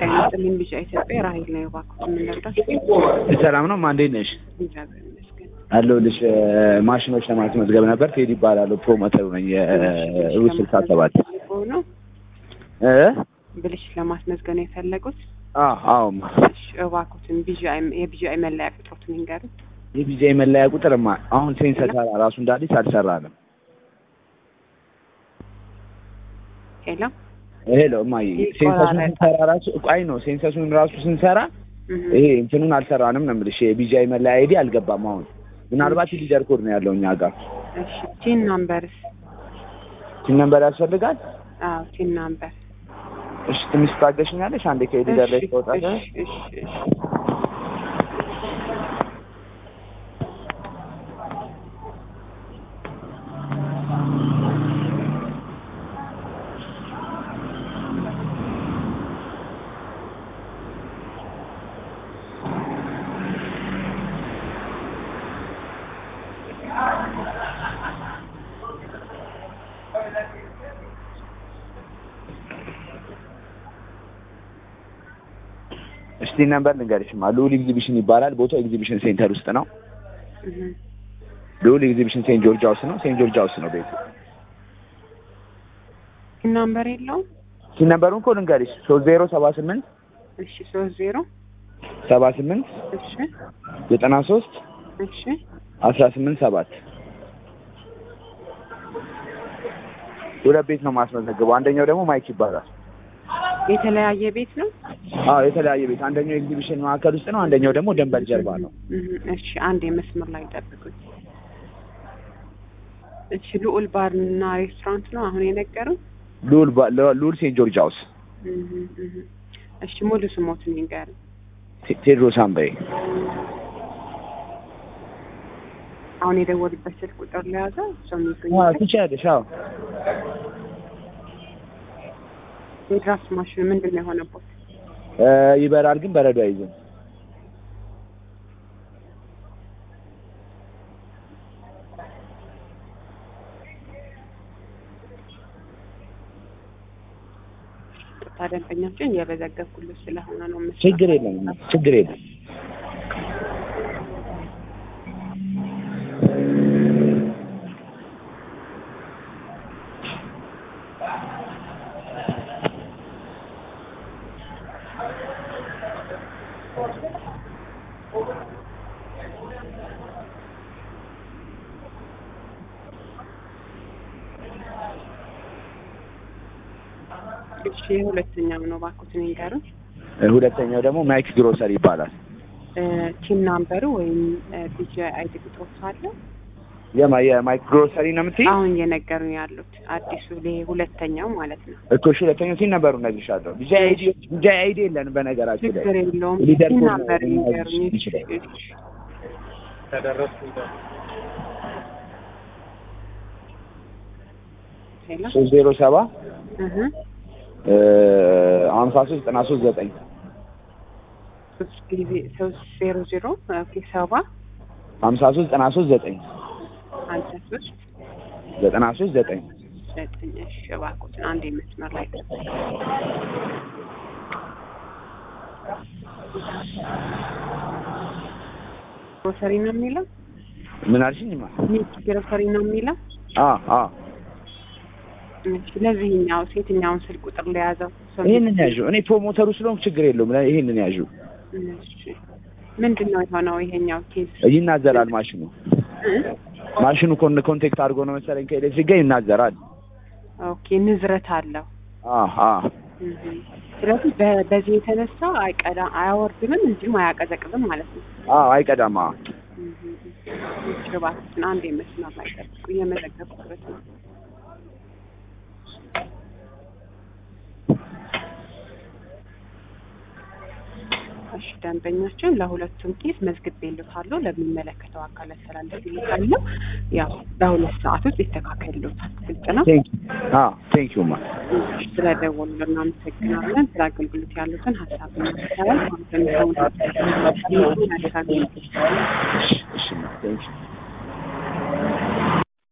ጤና ይስጥልኝ ቢጫ ኢትዮጵያ ራሄል ነው የባኩት የምንረዳት ሰላም ነው ማ እንዴት ነሽ? እግዚአብሔር ይመስገን። አለሁልሽ። ማሽኖች ለማስመዝገብ ነበር። ቴዲ ይባላለሁ። ፕሮሞተሩ ነኝ የሩት ስልሳ ሰባት ነው እ ብልሽ ለማስመዝገብ ነው የፈለጉት? አዎ አዎ እሺ እባክዎትን ቢጂአይ የቢጂአይ መለያ ቁጥሮትን ይንገሩኝ። የቪዛ መለያ ቁጥርማ አሁን ሴንሰር ሰራ ራሱ እንደ አዲስ አልሰራንም። ሄሎ ሄሎ እማዬ ሴንሰሱን ስንሰራ ራሱ አይ ነው ሴንሰሱን ራሱ ስንሰራ እህ፣ ይሄ እንትኑን አልሰራንም ነው የምልሽ። የቢጂአይ መለያ አይዲ አልገባም። አሁን ምናልባት ሊደር ኮድ ነው ያለው እኛ ጋር። እሺ ቲን ናምበርስ? ሲም ነምበር ያስፈልጋል። አዎ ቲን ናምበር። እሺ ትንሽ ታገሽኛለሽ? አንዴ ከሊደር ላይ ተወጣለ። እሺ እሺ እሺ እስቲ ነምበር ልንገርሽማ። ልዑል ኤግዚቢሽን ይባላል። ቦታው ኤግዚቢሽን ሴንተር ውስጥ ነው። እህ፣ ልዑል ኤግዚቢሽን ሴንት ጆርጅ ሃውስ ነው። ሴንት ጆርጅ ሃውስ ነው ቤቱ። ቲን ናምበር የለውም? ሲም ነምበሩን እኮ ልንገርሽ ሶስት ዜሮ ሰባ ስምንት እሺ ሶስት ዜሮ ሰባ ስምንት እሺ ዘጠና ሶስት እሺ አስራ ስምንት ሰባት ሁለት ቤት ነው ማስመዘግበው። አንደኛው ደግሞ ማይክ ይባላል። የተለያየ ቤት ነው? አዎ የተለያየ ቤት። አንደኛው ኤግዚቢሽን ማዕከል ውስጥ ነው። አንደኛው ደግሞ ደንበል ጀርባ ነው። እህ፣ እሺ አንድ የመስመር ላይ ጠብቁኝ። እሺ ልዑል ባርና ሬስቶራንት ነው አሁን የነገሩን? ልዑል ባ- ልዑል ሴንት ጆርጅ ሃውስ እህ፣ እህ። እሺ ሙሉ ስሞትን ይንገሩኝ። ቴ- ቴድሮስ አምባዬ። አሁን የደወሉበት ስልክ ቁጥር ለያዘ ሰው አዎ የሚገኝበት ትችያለሽ። አዎ የድራፍት ማሽን ምንድን ነው የሆነበት? እ ይበራል ግን በረዶ አይዝም። ቅርታ ደንበኛችን እየበዘገብኩልሽ ስለሆነ ነው የምሰራው። ችግር የለም ችግር የለም። እሺ የሁለተኛው ነው እባክዎትን ይንገሩኝ። እ ሁለተኛው ደግሞ ማይክ ግሮሰሪ ይባላል። እ ቲም ናምበሩ ወይም ቢጂ አይዲ ቁጥሮች አለ የማ የማይክ ግሮሰሪ ነው የምትይ? አሁን እየነገሩኝ ያሉት አዲሱ ይሄ ሁለተኛው ማለት ነው። እኮ እሺ ሁለተኛው ሲን ነበሩ እነግርሻለሁ። ቢጃ አይዲ ቢጃ አይዲ የለንም በነገራችን ላይ ችግር የለውም። ሊደር ቲም ኮድ ናምበር ነው ይንገሩኝ። እሺ፣ ይችላል። እሺ። ሄሎ ሶስት ዜሮ ሰባ እህ ሀምሳ ሶስት ዘጠና ሶስት ዘጠኝ ሶስት ጊዜ ሶስት ዜሮ ዜሮ ኦኬ ሰባ ሀምሳ ሶስት ዘጠና ሶስት ዘጠኝ ሀምሳ ሶስት ዘጠና ሶስት ዘጠኝ ዘጠኝ እሺ እባክዎትን አንድ መስመር ላይ ጠብቁኝ። ግሮሰሪ ነው የሚለው ምን አልሽኝማ? ሚት ግሮሰሪ ነው የሚለው አ አ እሺ ለዚህኛው የትኛውን ስልክ ቁጥር ለያዘው ሰው ይሄንን ያዡ። እኔ ፕሮሞተሩ ስለሆንኩ ችግር የለውም። ለ- ይሄንን ያዡ። እሺ ምንድን ነው የሆነው ይሄኛው ኬዝ ይናዘራል ማሽኑ እ? ማሽኑ ኮን ኮንቴክት አድርጎ ነው መሰለኝ ከኤሌክትሪክ ጋር ይናዘራል። ኦኬ ንዝረት አለው አ አ እህ። ስለዚህ በ- በዚህ የተነሳ አይቀዳ አያወርድምም እንዲሁም አያቀዘቅዝም ማለት ነው አ አይቀዳማ። እህ። እሺ እባክዎትን አንድ መስመር ላይ ጠብቁ እየመዘገብኩበት ነው እሺ ደንበኛችን ለሁለቱም ኬስ መዝግቤልዎታለሁ ለሚመለከተው አካል አስተላልፌልዎታለሁ ያው በሁለት ሰዓት ውስጥ ይስተካከልልዎታል ግልጽ ነው ቴንክ አ ቴንክ ዩ ማ እሺ ስለደወሉ እናመሰግናለን ስለ አገልግሎት ያሉትን ሀሳብ እናስተላል ማለት ነው እሺ ማ ቴንክ ዩ